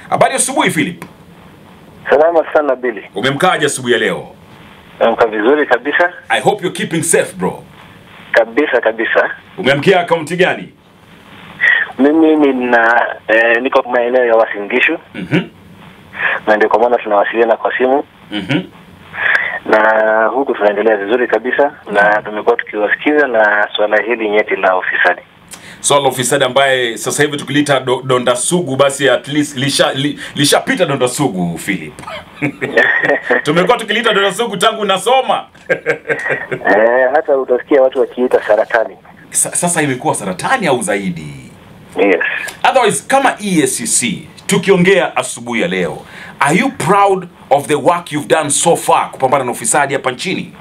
Habari ya asubuhi Philip. Salama sana Billy. Umemkaja asubuhi ya leo? Namka vizuri kabisa I hope you're keeping safe bro. kabisa kabisa. Umeamkia akaunti gani? Mimi nina eh, niko maeneo ya Wasingishu Mhm. na ndio kwa maana tunawasiliana kwa simu Mhm. na huku tunaendelea vizuri kabisa na tumekuwa tukiwasikiza na swala hili nyeti la ufisadi. Swala la ufisadi ambaye sasa hivi tukilita do, donda sugu basi at least lisha li, lishapita donda sugu Philip. Tumekuwa tukilita donda sugu tangu nasoma. Eh, hata utasikia watu wakiita saratani. Sa, sasa imekuwa saratani au zaidi? Yes. Otherwise kama EACC tukiongea asubuhi ya leo, are you proud of the work you've done so far kupambana na ufisadi hapa nchini?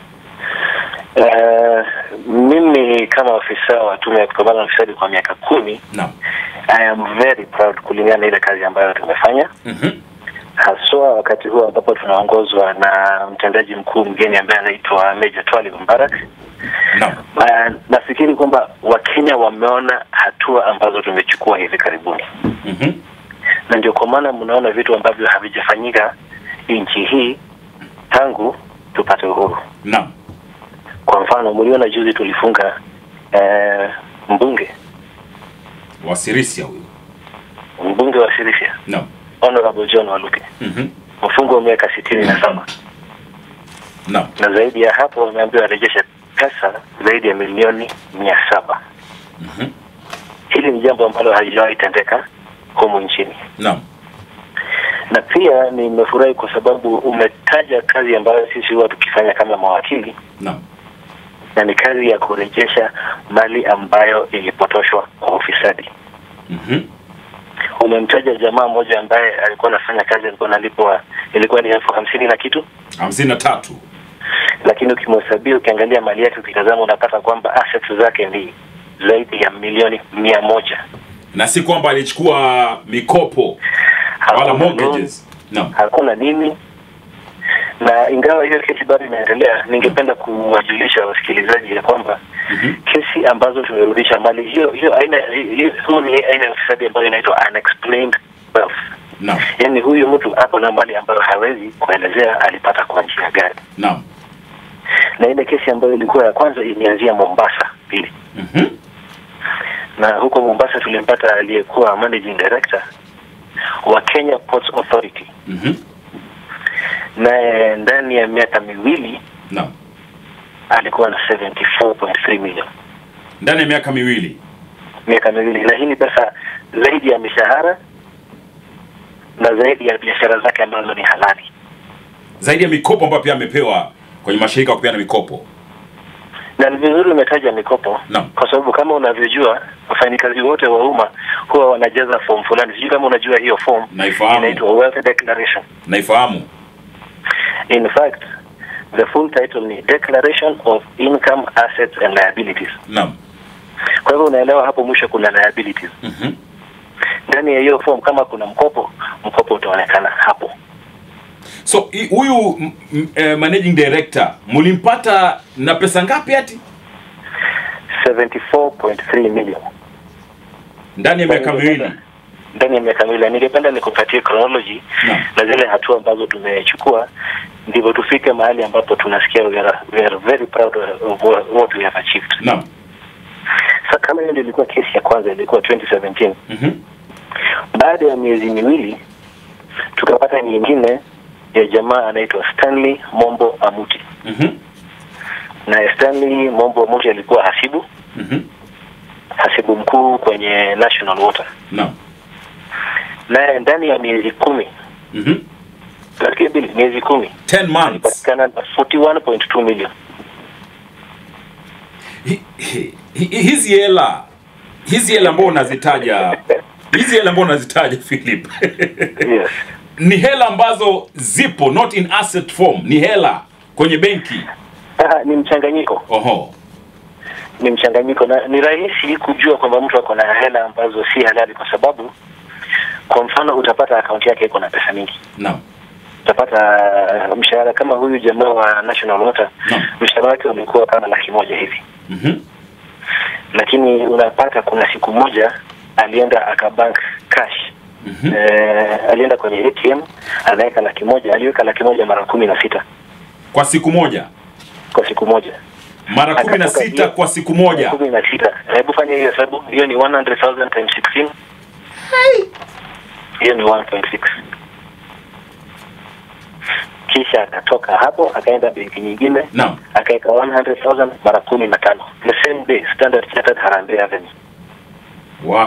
Eh, mimi kama afisa wa tume ya kupambana na ufisadi kwa miaka kumi Naam. I am very proud kulingana na ile kazi ambayo tumefanya Mhm. haswa wakati huu ambapo tunaongozwa na mtendaji mkuu mgeni ambaye anaitwa Meja Twalib Mbarak. Naam. Uh, nafikiri kwamba Wakenya wameona hatua ambazo tumechukua hivi karibuni, Mhm. na ndio kwa maana mnaona vitu ambavyo havijafanyika nchi hii tangu tupate uhuru. Naam. Kwa mfano, mliona juzi tulifunga eh, mbunge Wasirisia huyu. mbunge wa Sirisia Naam. Honorable John Waluke Mhm. mfungo wa miaka sitini na saba Naam. na zaidi ya hapo wameambiwa warejeshe pesa zaidi ya milioni mia saba. Mhm. Hili ni jambo ambalo halijawahi tendeka humu nchini, Naam. na pia nimefurahi kwa sababu umetaja kazi ambayo sisi huwa tukifanya kama mawakili, Naam. na ni kazi ya kurejesha mali ambayo ilipotoshwa kwa ufisadi. Mhm. Umemtaja jamaa mmoja ambaye alikuwa anafanya kazi, alikuwa analipwa ilikuwa ni elfu hamsini na kitu, hamsini na tatu. lakini ukimhesabia, ukiangalia mali yake, ukitazama, unapata kwamba assets zake ni zaidi ya milioni mia moja. Na si kwamba alichukua mikopo wala Hakuna mortgages. Naam. hakuna nini na ingawa hiyo kesi bado inaendelea, ningependa kuwajulisha wasikilizaji ya kwamba Mhm. kesi ambazo tumerudisha mali hiyo hiyo aina hiyo hiyo ni aina ya ufisadi ambayo inaitwa unexplained wealth. Naam. Yaani huyu mtu ako na mali ambayo hawezi kuelezea alipata kwa njia gani, Naam. na ile kesi ambayo ilikuwa ya kwanza ilianzia Mombasa pili, Mhm. na huko Mombasa tulimpata aliyekuwa managing director wa Kenya Ports Authority, Mhm. naye ndani ya miaka miwili Naam. alikuwa na 74.3 million Ndani ya miaka miwili. miaka miwili, na hii ni pesa zaidi ya mishahara na zaidi ya biashara zake ambazo ni halali. Zaidi ya mikopo ambayo pia amepewa kwenye mashirika ya kupeana mikopo. Na ni vizuri umetaja mikopo, Naam. kwa sababu kama unavyojua wafanyikazi wote wa umma huwa wanajaza form fulani. Sijui kama unajua hiyo form Naifahamu. inaitwa wealth declaration. Naifahamu. In fact the full title ni Declaration of Income, Assets and Liabilities. Naam. Kwa hivyo unaelewa hapo mwisho kuna liabilities Mhm. ndani ya hiyo form. Kama kuna mkopo, mkopo utaonekana hapo. So i- huyu m- m- eh, managing director mlimpata na pesa ngapi ati? 74.3 million Ndani ya miaka miwili. ndani ya miaka miwili. Ningependa nikupatie chronology Naam. na zile hatua ambazo tumechukua, ndivyo tufike mahali ambapo tunasikia we are, we are very proud of what what we have achieved. Naam. Sasa kama hiyo ndio ilikuwa kesi ya kwanza, ilikuwa 2017. Mhm. Baada ya miezi miwili tukapata nyingine ya jamaa anaitwa Stanley Mombo Amuti, Mhm. na Stanley Mombo Amuti alikuwa hasibu Mhm. hasibu mkuu kwenye National Water, Naam. naye ndani ya miezi kumi Mhm. Tunafikia bili miezi kumi 10 months. alipatikana na 41.2 million. Hi- hi- hi- hizi hela hizi hela ambao unazitaja hizi hela ambao unazitaja Philip Yes. ni hela ambazo zipo not in asset form ni hela kwenye benki Ah, ni mchanganyiko, oho ni mchanganyiko na ni rahisi kujua kwamba mtu ako na hela ambazo si halali, kwa sababu kwa mfano utapata akaunti yake iko na pesa mingi, naam utapata uh, mshahara kama huyu jamaa wa National Water Naam. mshahara wake ulikuwa kama laki moja hivi, Mhm. lakini unapata kuna siku moja alienda akabank cash eh, alienda kwenye ATM anaweka laki moja, aliweka laki moja mara kumi na sita Kwa siku moja kwa siku moja mara kumi na Akatoka sita hiyo- kwa siku moja. kumi na sita. Hebu fanya hiyo hesabu, hiyo ni 100,000 times 16 hiyo ni 1.6. Kisha akatoka hapo akaenda benki nyingine Naam. akaweka 100,000 mara kumi na tano the same day Standard Chartered Harambee Avenue. Wa.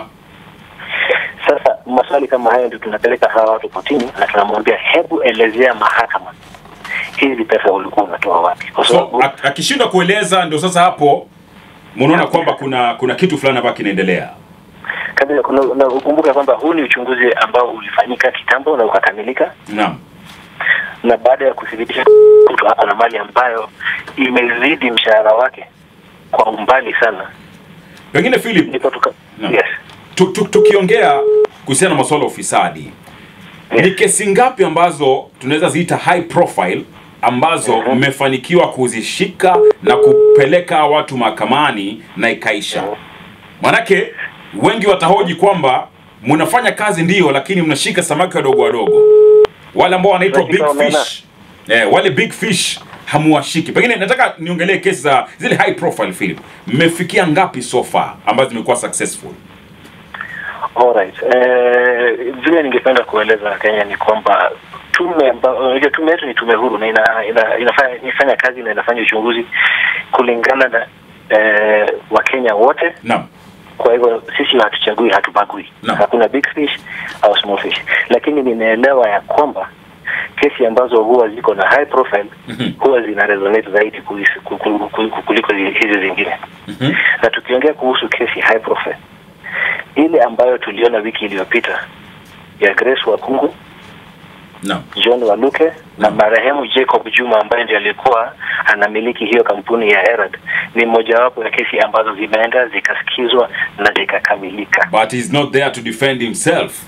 Sasa maswali kama hayo ndio tunapeleka hawa watu kotini na tunamwambia hebu elezea mahakama hizi pesa ulikuwa unatoa wapi? Kwa So sababu ak- akishindwa kueleza ndio sasa hapo mnaona kwamba kuna kuna kitu fulani hapa kinaendelea. kabla kuna na ukumbuke kwamba huu ni uchunguzi ambao ulifanyika kitambo na ukakamilika, Naam. na baada ya kuthibitisha mtu hapa na mali ambayo imezidi mshahara wake kwa umbali sana, Pengine Philip ndipo tuka Naam. yes tu, tu, tukiongea kuhusiana na masuala ya ufisadi Yes. ni kesi ngapi ambazo tunaweza ziita high profile ambazo Mhm. mmefanikiwa kuzishika na kupeleka watu mahakamani na ikaisha? Manake wengi watahoji kwamba mnafanya kazi ndiyo, lakini mnashika samaki wadogo wadogo, wale ambao wanaitwa big Unashika omena. fish eh, wale big fish hamuwashiki. Pengine nataka niongelee kesi za zile high profile Philip, mmefikia ngapi so far ambazo zimekuwa successful? Alright. Eh, vile ningependa kueleza Kenya ni kwamba tume amba- unajua tume yetu ni tume huru na ina, ina, inafanya, inafanya kazi na inafanya uchunguzi kulingana na eh, Wakenya wote. Naam. Kwa hivyo sisi hatuchagui, hatubagui, Naam. hakuna big fish au small fish, lakini ninaelewa ya kwamba kesi ambazo huwa ziko na high profile Mhm. huwa zina resonate zaidi kulis- ku- ku- ku- kuliko hizi zingine Mhm. na tukiongea kuhusu kesi high profile ile ambayo tuliona wiki iliyopita ya Grace Wakungu, Naam. John Waluke na marehemu Jacob Juma ambaye ndiye alikuwa anamiliki hiyo kampuni ya Herald ni mojawapo ya kesi ambazo zimeenda zikasikizwa na zikakamilika. But he's not there to defend himself.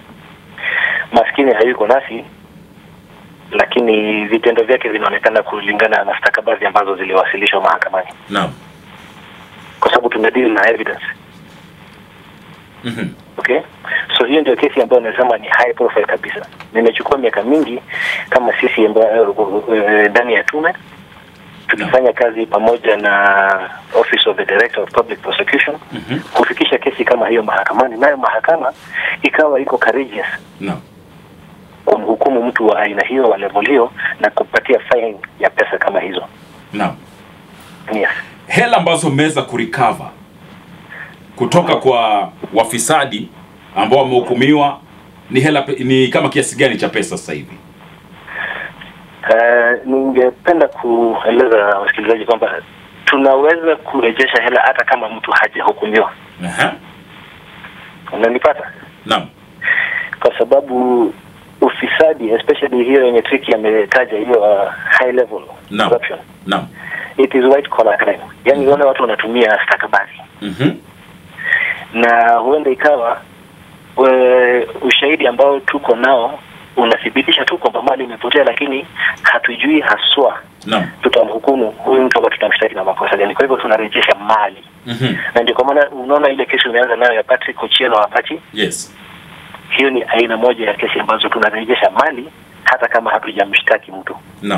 Maskini hayuko nasi, lakini vitendo vyake vinaonekana kulingana na stakabadhi ambazo ziliwasilishwa mahakamani, Naam. kwa sababu tumedeal na evidence. Mhm. Okay, so hiyo ndio kesi ambayo nasema ni high profile kabisa. Nimechukua miaka mingi kama sisi ambayo eh, ndani ya tume tukifanya kazi pamoja na Office of the Director of Public Prosecution Mhm. kufikisha kesi kama hiyo mahakamani, nayo mahakama ikawa iko courageous Naam. kumhukumu mtu wa aina hiyo wa level hiyo na kupatia fine ya pesa kama hizo. Naam. Yes. Hela ambazo mmeweza kurecover kutoka kwa wafisadi ambao wamehukumiwa ni hela pe- ni kama kiasi gani cha pesa sasa hivi? Uh, ningependa kueleza wasikilizaji kwamba tunaweza kurejesha hela hata kama mtu hajahukumiwa. Aha. Unanipata? Naam. Kwa sababu ufisadi especially hiyo yenye tricky ametaja hiyo uh, high level Naam. corruption Naam. it is white collar crime, yani wale watu wanatumia stakabadhi Mhm. na huenda ikawa we, ushahidi ambao tuko nao unathibitisha tu kwamba mali imepotea, lakini hatujui haswa Naam. tutamhukumu huyu mtu ambaye tutamshtaki na makosa gani. Kwa hivyo tunarejesha mali, Mhm. na ndio kwa maana unaona ile kesi umeanza nayo ya Patrick Ochieng wa Apache, Yes. hiyo ni aina moja ya kesi ambazo tunarejesha mali hata kama hatujamshtaki mtu. Naam.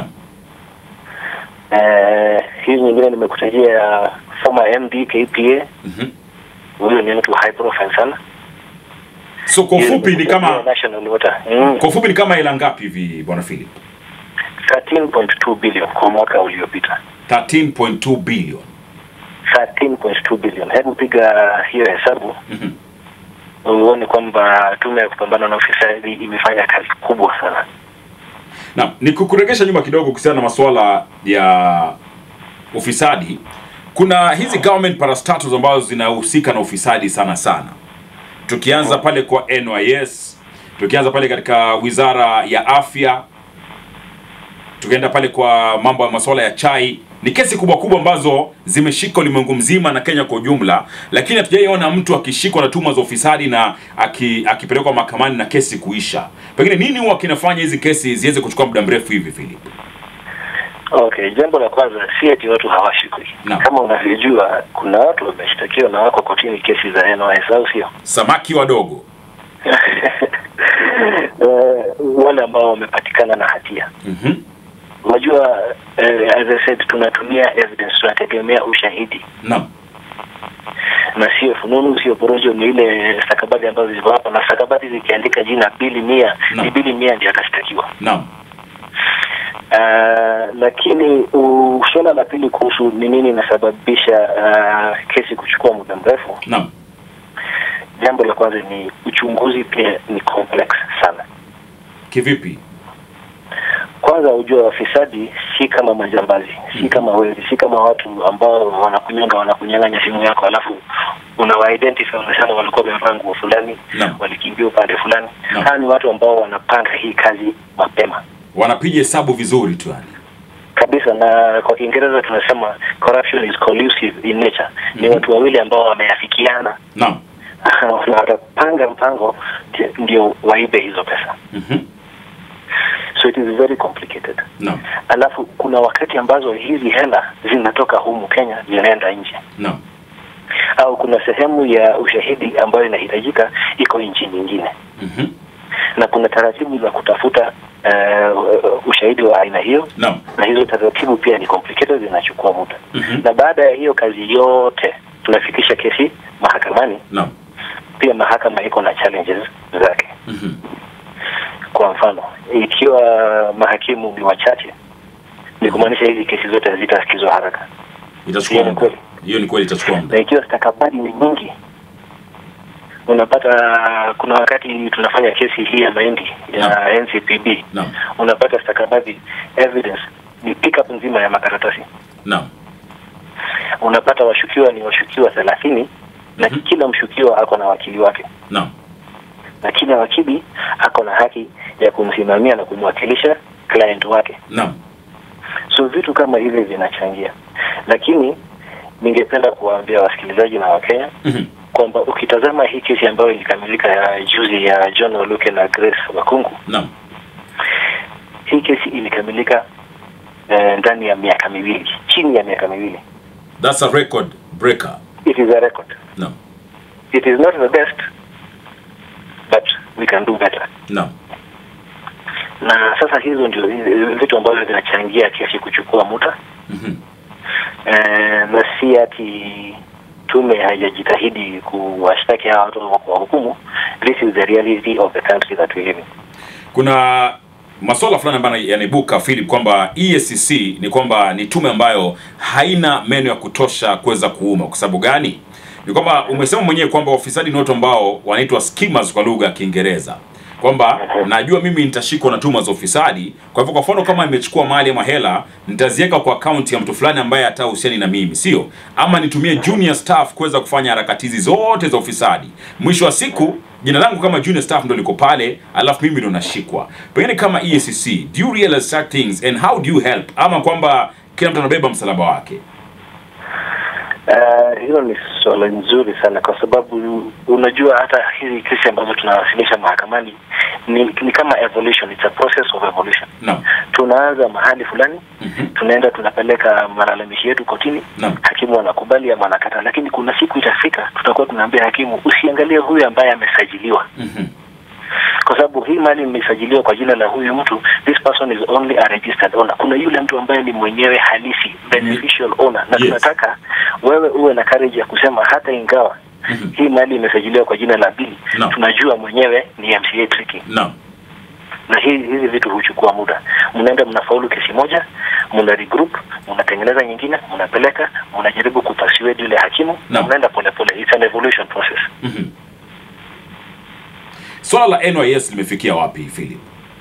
Eh, hii nyingine nimekutajia ya former MD KPA, Mhm. huyo ni mtu high profile sana. So kwa ufupi ni kama National Water. Mm. kwa ufupi ni kama hela ngapi hivi bwana Philip? 13.2 billion kwa mwaka uliopita. 13.2 billion. 13.2 billion. Hebu piga hiyo hesabu Mhm. uone kwamba tume ya kupambana na ufisadi imefanya kazi kubwa sana. Naam, ni kukuregesha nyuma kidogo kuhusiana na masuala ya ufisadi. Kuna hizi government parastatals ambazo zinahusika na ufisadi sana sana, tukianza pale kwa NYS, tukianza pale katika wizara ya afya, tukienda pale kwa mambo ya masuala ya chai. Ni kesi kubwa kubwa ambazo zimeshika ulimwengu mzima na Kenya kwa ujumla, lakini hatujaiona mtu akishikwa na tuhuma za ufisadi na aki, akipelekwa mahakamani na kesi kuisha. Pengine nini huwa kinafanya hizi kesi ziweze kuchukua muda mrefu hivi Philip? Okay, jambo la kwanza si eti watu hawashikwi. Naam. Kama unavyojua kuna watu wameshtakiwa na wako kotini kesi za NYS au sio? Samaki wadogo. eh, wale ambao wamepatikana na hatia Mhm. unajua eh, as I said tunatumia evidence tunategemea ushahidi Naam. na sio fununu sio porojo ni ile stakabadhi ambazo ziko hapa na stakabadhi zikiandika jina bili mia Naam. ni bili mia ndio atashtakiwa Naam. Uh, lakini uh, suala la pili kuhusu ni nini inasababisha uh, kesi kuchukua muda mrefu Naam. jambo la kwanza ni uchunguzi pia ni complex sana Kivipi? kwanza ujua wafisadi si kama majambazi si kama wezi si kama watu ambao wanakunyanga wanakunyang'anya simu yako alafu unawaidentify unasema walikuwa wamevaa nguo fulani Naam. walikimbia upande fulani Naam. hawa ni watu ambao wanapanga hii kazi mapema Wanapiga hesabu vizuri tu yani. kabisa na kwa kiingereza tunasema corruption is collusive in nature ni Mhm. watu wawili ambao wameafikiana Naam. na watapanga mpango ndio- ndio waibe hizo pesa Mhm. so it is very complicated Naam. alafu kuna wakati ambazo hizi hela zinatoka humu Kenya zinaenda nje Naam. au kuna sehemu ya ushahidi ambayo inahitajika iko nchi nyingine Mhm. na kuna taratibu za kutafuta uh, ushahidi wa aina hiyo Naam. na hizo taratibu pia ni complicated zinachukua muda Mhm. na baada ya hiyo kazi yote tunafikisha kesi mahakamani Naam. pia mahakama iko na challenges zake Mhm. kwa mfano ikiwa mahakimu ni wachache ni kumaanisha hizi kesi zote hazitasikizwa haraka Itachukua Hiyo ni muda. kweli. Hiyo ni kweli itachukua muda. na ikiwa stakabadhi ni nyingi unapata kuna wakati tunafanya kesi hii ya mahindi ya Naam. NCPB Naam. unapata stakabadhi evidence ni pickup nzima ya makaratasi Naam. unapata washukiwa ni washukiwa thelathini na Mhm. kila mshukiwa ako na wakili wake Naam. na kila wakili ako na haki ya kumsimamia na kumwakilisha client wake Naam. so vitu kama hivi vinachangia lakini ningependa kuwaambia wasikilizaji na wakenya Mhm. kwamba ukitazama hii kesi ambayo ilikamilika ya juzi ya John Oluke na Grace Wakungu, Naam. hii kesi ilikamilika eh, ndani ya miaka miwili, chini ya miaka miwili. That's a record breaker. It is a record. Naam. It is not the best but we can do better. Naam. Na sasa hizo ndio hizi- vitu ambavyo vinachangia kesi kuchukua muda Mhm. eh, na si ati tume haijajitahidi kuwashtaki hawa watu wa kuwahukumu. This is the reality of the country that we live in. kuna masuala fulani ambayo yanaibuka Philip kwamba EACC ni kwamba ni tume ambayo haina meno ya kutosha kuweza kuuma. Kwa sababu gani? Ni kwamba umesema mwenyewe kwamba wafisadi ni watu ambao wanaitwa skimmers kwa lugha ya Kiingereza, kwamba najua mimi nitashikwa na tuma za ufisadi. Kwa hivyo, kwa mfano kama nimechukua mali ama hela, nitaziweka kwa akaunti ya mtu fulani ambaye hatahusiani na mimi, sio ama nitumie junior staff kuweza kufanya harakati hizi zote za ufisadi. Mwisho wa siku jina langu kama junior staff ndo liko pale, alafu mimi ndo nashikwa. Pengine kama EACC, do you realize such things and how do you help, ama kwamba kila mtu anabeba msalaba wake? Uh, hilo ni swala nzuri sana kwa sababu unajua hata hizi kesi ambazo tunawasilisha mahakamani ni, ni kama evolution, it's a process of evolution. Naam. Tunaanza mahali fulani Mhm. tunaenda tunapeleka malalamishi yetu kotini, Naam. hakimu anakubali ama anakataa, lakini kuna siku itafika tutakuwa tunaambia hakimu usiangalie huyu ambaye amesajiliwa, Mhm. kwa sababu hii mali imesajiliwa kwa jina la huyu mtu, this person is only a registered owner. Kuna yule mtu ambaye ni mwenyewe halisi beneficial owner, na Yes. tunataka wewe uwe na courage ya kusema hata ingawa Mhm. hii mali imesajiliwa kwa jina la Bili, Naam. tunajua mwenyewe ni MCA Tricky Naam. na hizi hizi vitu huchukua muda. Mnaenda mnafaulu kesi moja, mna regroup, mnatengeneza nyingine, mnapeleka, mnajaribu kupasiwedi yule hakimu, Naam. mnaenda polepole. It's an evolution process. Mhm. Swala la NYS limefikia wapi Philip?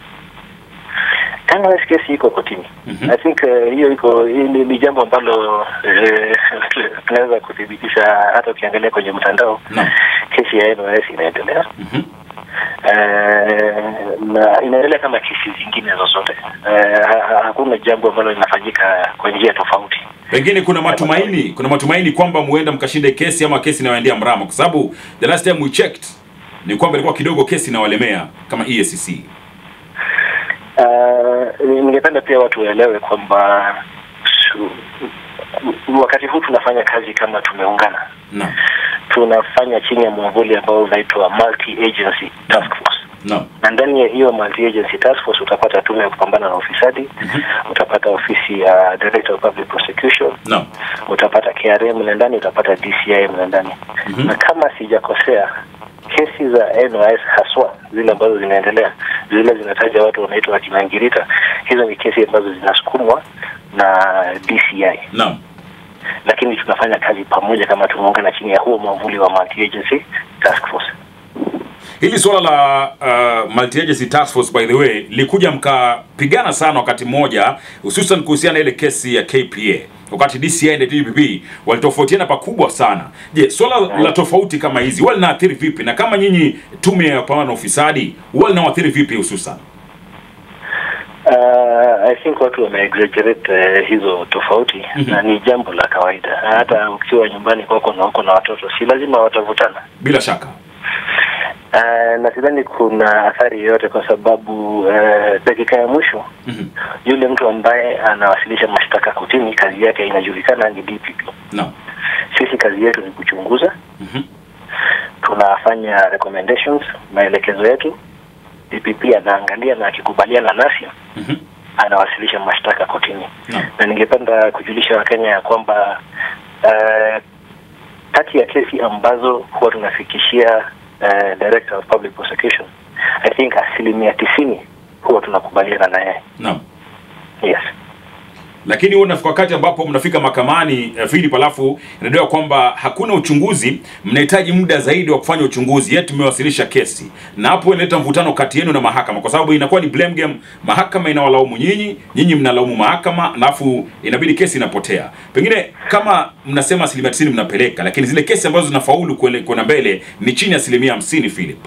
NYS kesi iko kotini. Mhm. I think eh, hiyo iko hii ni, ni jambo ambalo eh, tunaweza kuthibitisha hata ukiangalia kwenye mtandao. Naam. Kesi ya NYS inaendelea Mhm. eh, na inaendelea kama kesi zingine zozote. Eh, ha- ha- hakuna jambo ambalo linafanyika kwa njia tofauti. Pengine kuna matumaini, kuna matumaini kwamba muenda mkashinde kesi ama kesi inayoendea mrama, kwa sababu the last time we checked ni kwamba ilikuwa kidogo kesi inawalemea kama EACC. Uh, ningependa pia watu waelewe kwamba su- wakati huu tunafanya kazi kama tumeungana, Naam. tunafanya chini ya mwavuli ambao unaitwa multi agency task force. Naam. na ndani ya hiyo multi agency task force utapata tume ya kupambana na ufisadi utapata ofisi ya director of public prosecution Naam. utapata KRA mle ndani utapata DCI mle ndani Mhm. na kama sijakosea kesi za NYS haswa zile ambazo zinaendelea zile zinataja watu wanaitwa wakina Ngirita hizo ni kesi ambazo zinasukumwa na DCI Naam. lakini tunafanya kazi pamoja kama tumeungana chini ya huo mwavuli wa multi agency task force Hili suala la uh, multi agency task force by the way likuja mkapigana sana wakati mmoja, hususan kuhusiana na ile kesi ya KPA wakati DCI na DPP walitofautiana pakubwa sana. Je, swala la tofauti kama hizi huwa linaathiri vipi, na kama nyinyi tume ya kupambana na ufisadi huwa linawaathiri vipi hususan? Uh, I think watu wame exaggerate uh, hizo tofauti Mhm. na ni jambo la kawaida. Hata ukiwa nyumbani kwako na uko na watoto, si lazima watavutana. Bila shaka. Uh, na sidhani kuna athari yoyote kwa sababu uh, dakika ya mwisho Mhm. yule mtu ambaye anawasilisha mashtaka kotini, kazi yake inajulikana, ni DPP. Naam. Sisi kazi yetu ni kuchunguza, Mhm. tunafanya recommendations, maelekezo yetu. DPP anaangalia na akikubaliana nasi Mhm. anawasilisha mashtaka kotini. Naam. na ningependa kujulisha Wakenya ya kwamba uh, kati ya kesi ambazo huwa tunafikishia uh, Director of Public Prosecution I think asilimia tisini huwa tunakubaliana na yeye. Naam. Yes. lakini huo unafika wakati ambapo mnafika mahakamani eh, Philip, alafu inadaiwa kwamba hakuna uchunguzi, mnahitaji muda zaidi wa kufanya uchunguzi, yet tumewasilisha kesi, na hapo inaleta mvutano kati yenu na mahakama, kwa sababu inakuwa ni blame game. Mahakama inawalaumu nyinyi, nyinyi mnalaumu mahakama, alafu inabidi kesi inapotea. Pengine kama mnasema asilimia tisini mnapeleka, lakini zile kesi ambazo zinafaulu kuele- kwenda mbele ni chini ya asilimia hamsini Philip.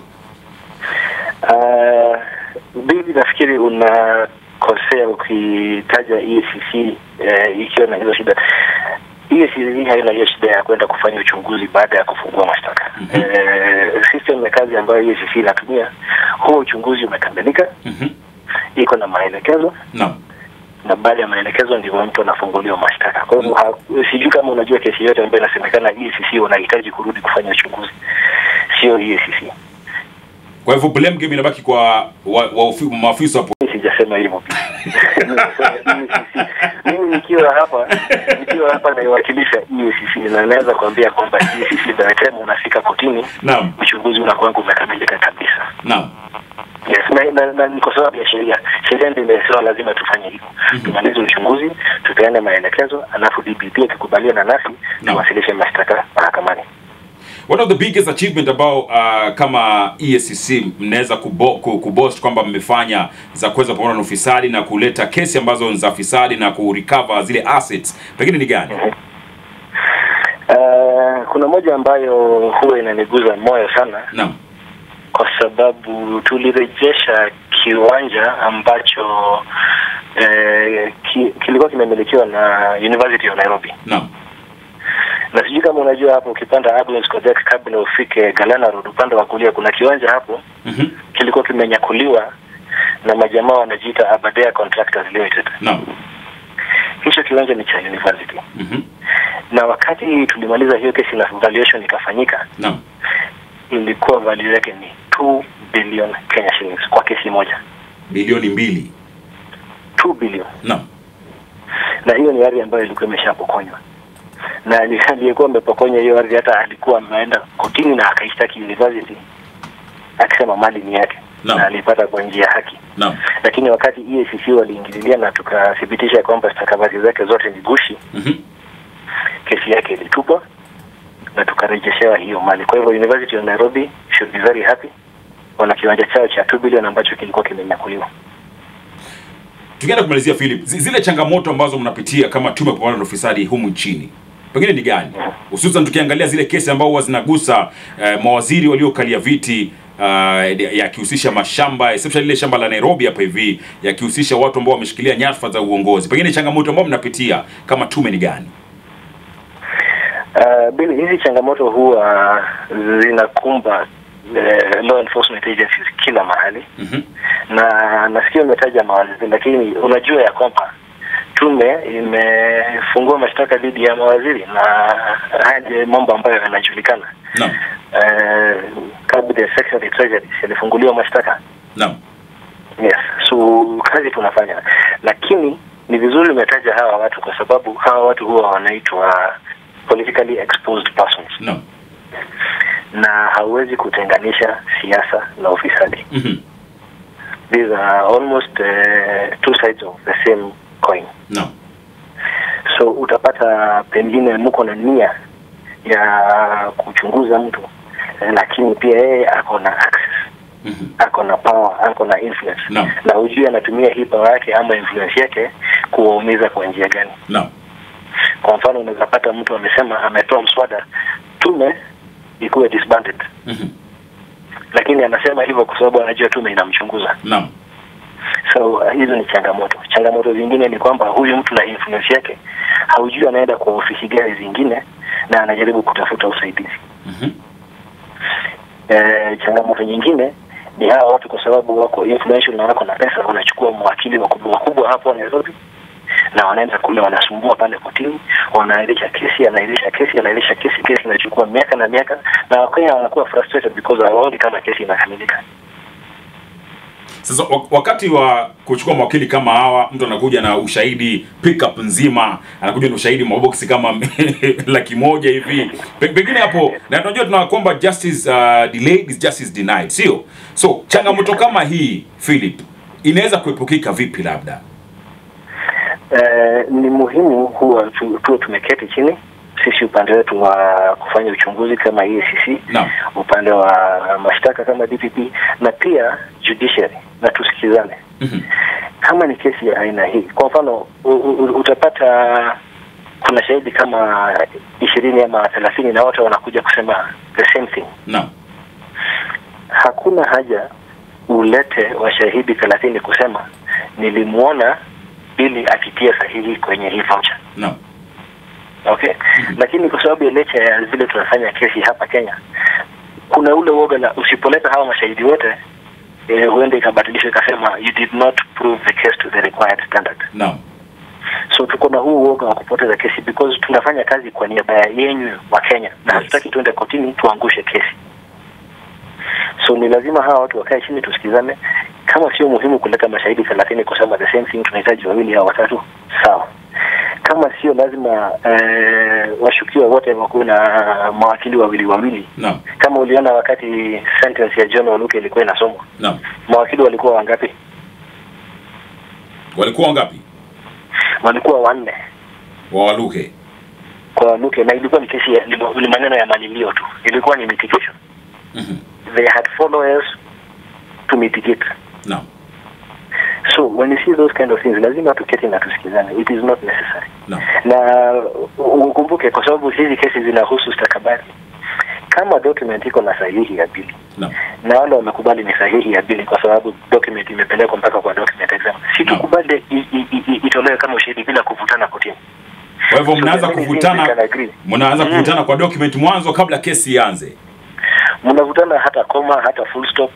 Uh, bibi, nafikiri unakosea ukitaja EACC uh, ikiwa na hizo shida. EACC haina hiyo shida ya kwenda kufanya uchunguzi baada ya kufungua mashtaka. Mhm. Uh, system ya kazi ambayo EACC inatumia, huo uchunguzi umekamilika, Mhm. iko na maelekezo Naam. na baada ya maelekezo ndivyo mtu anafunguliwa mashtaka. Kwa hivyo ha- sijui kama unajua kesi yote ambayo inasemekana EACC wanahitaji kurudi kufanya uchunguzi, sio EACC. Kwa hivyo blame game inabaki kwa wa, wa, maafisa wa Mimi sijasema hivyo pia. Nimesema EACC. Mimi nikiwa hapa nikiwa hapa naiwakilisha EACC na naweza kuambia kwamba EACC by the time unafika kotini Naam. uchunguzi unakuwa umekamilika kabisa. Naam. Yes, na, na, na ni kwa sababu ya sheria. Sheria ndio imesema lazima tufanye hivyo. Mhm. Tumalize uchunguzi, tupeane maelekezo, alafu DPP akikubaliana nasi Naam. tuwasilishe mashtaka mahakamani. One of the biggest achievement ambao uh, kama EACC mnaweza kubo, ku- kuboast kwamba mmefanya za kuweza kupambana na ufisadi na kuleta kesi ambazo ni za fisadi na kurecover zile assets pengine ni gani? Uh, kuna moja ambayo huwa inaniguza moyo sana Naam. kwa sababu tulirejesha kiwanja ambacho eh, ki, kilikuwa kimemilikiwa na University of Nairobi, Naam. na sijui kama unajua hapo, ukipanda Abrams Kojak kabla ufike Galana Road, upande wa kulia kuna kiwanja hapo Mhm. kilikuwa kimenyakuliwa na majamaa wanajiita Aberdare Contractors Limited. Naam. Hicho kiwanja ni cha university, Mhm. na wakati tulimaliza hiyo kesi na valuation ikafanyika, Naam. ilikuwa value yake ni 2 billion Kenya shillings kwa kesi moja, Bilioni mbili. 2 billion. Naam. Na hiyo ni ardhi ambayo ilikuwa imeshapokonywa, na ali- aliyekuwa amepokonya hiyo ardhi hata alikuwa ameenda kotini na akaishtaki university akisema mali ni yake Naam. na alipata kwa njia ya haki. Naam. lakini wakati EACC waliingililia na tukathibitisha kwamba stakabadhi zake zote ni gushi, Mhm. kesi yake ilitupwa na tukarejeshewa hiyo mali. Kwa hivyo University of Nairobi should be very happy, wana kiwanja chao cha 2 billion ambacho kilikuwa kimenyakuliwa. Tukienda kumalizia Philip, zi- zile changamoto ambazo mnapitia kama tume ya kupambana na ufisadi humu nchini pengine ni gani, hususan tukiangalia zile kesi ambao huwa zinagusa eh, mawaziri waliokalia viti uh, yakihusisha mashamba especially ile shamba la Nairobi hapa hivi yakihusisha watu ambao wameshikilia nyadhifa za uongozi, pengine changamoto ambao mnapitia kama tume ni gani? Uh, Bill, hizi changamoto huwa zinakumba uh, law enforcement agencies kila mahali Mhm. na nasikia umetaja mawaziri, lakini unajua ya kwamba tume imefungua mashtaka dhidi ya mawaziri na haya ndio mambo ambayo yanajulikana. Naam. eh, cabinet secretary treasury alifunguliwa mashtaka Naam. yes so kazi tunafanya lakini ni vizuri umetaja hawa watu kwa sababu hawa watu huwa wanaitwa politically exposed persons Naam. na hauwezi kutenganisha siasa na ufisadi Mhm. these are almost uh, two sides of the same coin Naam. so utapata pengine mko na nia ya kuchunguza mtu eh, lakini pia yeye ako na access Mhm. ako na power ako na influence Naam. na hujui anatumia hii power yake ama influence yake kuwaumiza kwa njia gani Naam. kwa mfano unaweza pata mtu amesema ametoa mswada tume ikuwe disbanded Mhm. lakini anasema hivyo kwa sababu anajua tume inamchunguza Naam. so uh, hizo ni changamoto changamoto zingine ni kwamba huyu mtu na influence yake haujui anaenda kwa ofisi gani zingine na anajaribu kutafuta usaidizi Mhm. e, changamoto nyingine ni hawa watu kwa sababu wako influential na wako na pesa wanachukua mawakili wakubwa wakubwa hapo Nairobi na wanaenda kule wanasumbua pale kotini wanaahirisha kesi anaahirisha kesi anaahirisha kesi kesi inachukua miaka na miaka na wakenya wanakuwa frustrated because hawaoni kama kesi inakamilika Sasa wak- wakati wa kuchukua mawakili kama hawa, mtu anakuja na ushahidi pickup nzima, anakuja na ushahidi maboksi kama laki moja hivi, Pe- pengine hapo, na tunajua tuna kwamba justice uh, delayed is justice denied, sio? So changamoto kama hii Philip, inaweza kuepukika vipi? Labda Eh, ni muhimu huwa tu- tuwe tumeketi chini sisi upande wetu wa kufanya uchunguzi kama EACC Naam. upande wa mashtaka kama DPP na pia judiciary na tusikizane Mhm. kama ni kesi ya aina hii kwa mfano u- u- utapata kuna shahidi kama ishirini ama thelathini na wote wanakuja kusema the same thing Naam. hakuna haja ulete washahidi thelathini kusema nilimwona ili akitia sahihi kwenye hii voucher Naam. okay lakini kwa sababu ya nature ya vile tunafanya kesi hapa Kenya kuna ule uoga na usipoleta hawa mashahidi wote eh, huenda ikabadilishwa ikasema you did not prove the case to the required standard Naam. so tuko na huu uoga wa kupoteza kesi because tunafanya kazi kwa niaba ya yenyu wa Kenya na Yes. hatutaki tuende kotini tuangushe kesi so ni lazima hawa watu wakae chini tusikizane kama sio muhimu kuleta mashahidi thelathini kusema the same thing tunahitaji wawili au watatu sawa kama sio lazima eh, washukiwa wote wakuwe na mawakili wawili wawili Naam. kama uliona wakati sentence ya John Waluke ilikuwa inasomwa Naam. mawakili walikuwa wangapi Walikuwa wangapi? walikuwa wanne Wa Waluke. kwa Waluke na ilikuwa ni kesi ya, ni maneno ya malilio tu ilikuwa ni mitigation Mhm. they had followers to mitigate Naam. so when you see those kind of things lazima tuketi na tusikizane it is not necessary Naam. na ukumbuke kwa sababu hizi kesi zinahusu stakabadhi kama document iko na sahihi ya bili Naam. na wale wamekubali ni sahihi ya bili kwa sababu document imepelekwa mpaka kwa document exam si Naam. tukubali i- i- i- itolewe kama ushahidi bila kuvutana kotini Kwa hivyo So mnaanza the many things we kuvutana can agree. mnaanza Mm. kuvutana kwa document mwanzo kabla kesi ianze. mnavutana hata koma hata full stop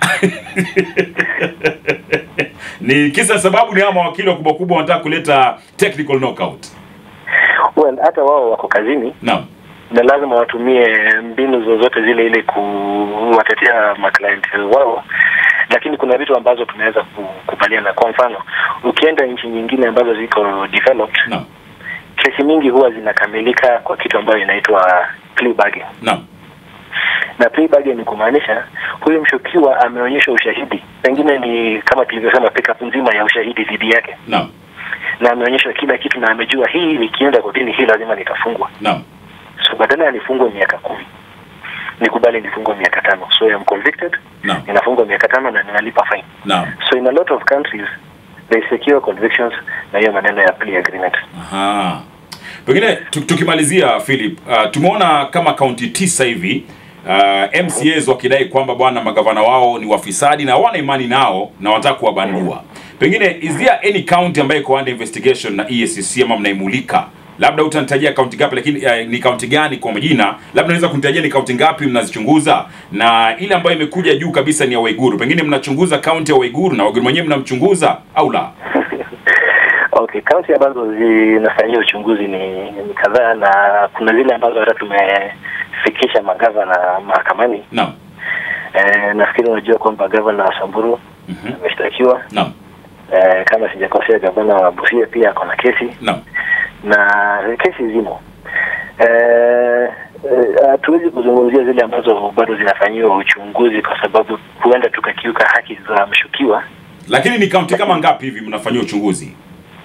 ni kisa sababu ni hawa mawakili wakubwa kubwa wanataka kuleta technical knockout. well hata wao wako kazini Naam. na lazima watumie mbinu zozote zile ili kuwatetea maclient wao lakini kuna vitu ambazo tunaweza kukubaliana kwa mfano ukienda nchi nyingine ambazo ziko developed Naam. kesi mingi huwa zinakamilika kwa kitu ambayo inaitwa plea bargain Naam. na plea bargain ni kumaanisha huyu mshukiwa ameonyesha ushahidi pengine ni kama tulivyosema pickup nzima ya ushahidi dhidi yake Naam. na ameonyesha kila kitu na amejua hii nikienda kotini hii lazima nitafungwa Naam. so badala ya nifungwe miaka kumi nikubali nifungwe miaka tano so I'm convicted Naam. ninafungwa miaka tano na ninalipa fine Naam. so in a lot of countries they secure convictions na hiyo maneno ya plea agreement Aha. Pengine tu- tukimalizia Philip, uh, tumeona kama kaunti tisa hivi uh, MCAs wakidai kwamba bwana magavana wao ni wafisadi na hawana imani nao na wanataka kuwabandua. Pengine is there any county ambayo iko under investigation na EACC ama mnaimulika? Labda utanitajia kaunti ngapi, lakini uh, ni kaunti gani kwa majina? Labda unaweza kunitajia ni kaunti ngapi mnazichunguza, na ile ambayo imekuja juu kabisa ni ya Waiguru. Pengine mnachunguza kaunti ya Waiguru na Waiguru mwenyewe mnamchunguza au la? okay kaunti ambazo zinafanyia uchunguzi ni, ni kadhaa na kuna zile ambazo hata tume kufikisha magavana mahakamani. Naam. Eh, nafikiri unajua kwamba gavana wa Samburu Mhm. ameshtakiwa. Naam. Eh, kama sijakosea, gavana wa Busia pia ako na kesi Naam. na kesi zimo. Eh, eh, hatuwezi kuzungumzia zile ambazo bado zinafanyiwa uchunguzi kwa sababu huenda tukakiuka haki za mshukiwa. Lakini ni kaunti kama ngapi hivi mnafanyia uchunguzi?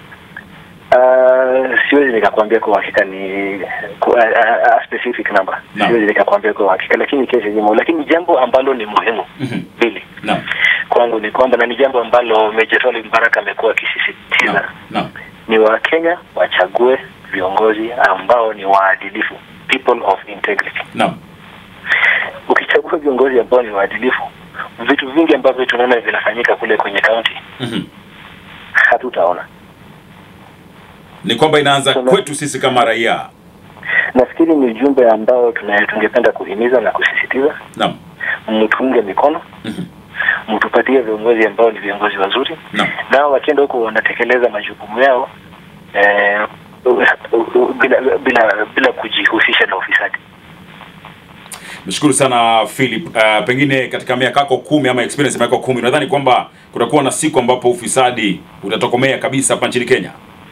Uh, siwezi nikakwambia kwa uhakika ni ku- a, a, a specific number Naam. siwezi nikakwambia kwa uhakika, lakini kesi zimo. Lakini jambo ambalo ni muhimu Mhm. mbili Naam. kwangu ni kwamba, na ni jambo ambalo Meja Swaleh Mbaraka amekuwa Naam. akisisitiza, Naam. ni Wakenya wachague viongozi ambao ni waadilifu, people of integrity. Naam. Ukichagua viongozi ambao ni waadilifu, vitu vingi ambavyo tunaona vinafanyika kule kwenye kaunti Mhm. hatutaona. Ni kwamba inaanza Kuna- kwetu sisi kama raia. Nafikiri ni ujumbe ambao tuna- tungependa kuhimiza na kusisitiza Naam. mtuunge mikono, Mhm. mtupatie viongozi ambao ni viongozi wazuri, Naam. nao wakienda huko wanatekeleza majukumu yao eh, bila bila bila kujihusisha na ufisadi. Nashukuru sana Philip. Uh, pengine katika miaka yako kumi ama experience ya miaka kumi unadhani kwamba kutakuwa na siku ambapo ufisadi utatokomea kabisa hapa nchini Kenya?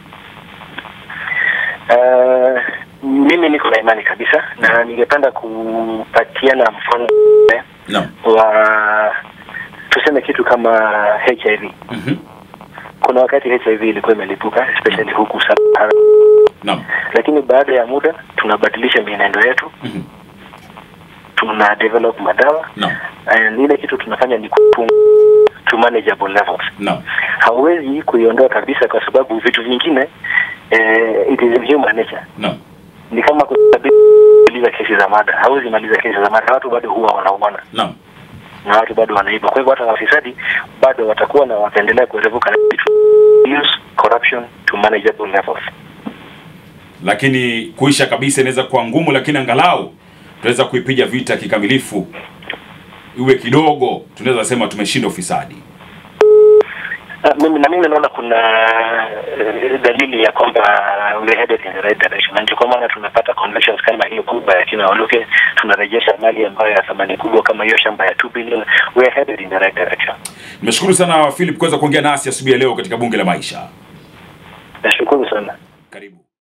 Eh, mimi niko na imani kabisa na ningependa kupatiana mfano eh, Naam. wa tuseme kitu kama HIV. Mhm. Kuna wakati HIV ilikuwa imelipuka especially huku Sahara, Naam. lakini baada ya muda tunabadilisha mienendo yetu, Mhm. tuna develop madawa Naam. and ile kitu tunafanya ni kupunga to manageable levels. Naam. Hauwezi kuiondoa kabisa kwa sababu vitu vingine eh, it is in human nature. Naam. Ni kama kumaliza kesi za mada, hauwezi maliza kesi za mada, watu bado huwa wanauana Naam. na watu bado wanaiba. Kwa hivyo hata wafisadi bado watakuwa na wataendelea kuerevuka na vitu. use corruption to manageable levels. Lakini kuisha kabisa inaweza kuwa ngumu, lakini angalau tunaweza kuipiga vita kikamilifu, iwe kidogo, tunaweza sema tumeshinda ufisadi. Uh, mimi na mimi naona kuna uh, dalili ya kwamba we are headed in the right direction, na ndio kwa maana tunapata convictions kama hiyo kubwa ya kina Waluke, tunarejesha mali ambayo ya thamani kubwa kama hiyo shamba ya 2 billion. We are headed in the right direction. Nimeshukuru sana Philip kuweza kuongea nasi asubuhi ya leo katika bunge la maisha. Nashukuru sana. Karibu.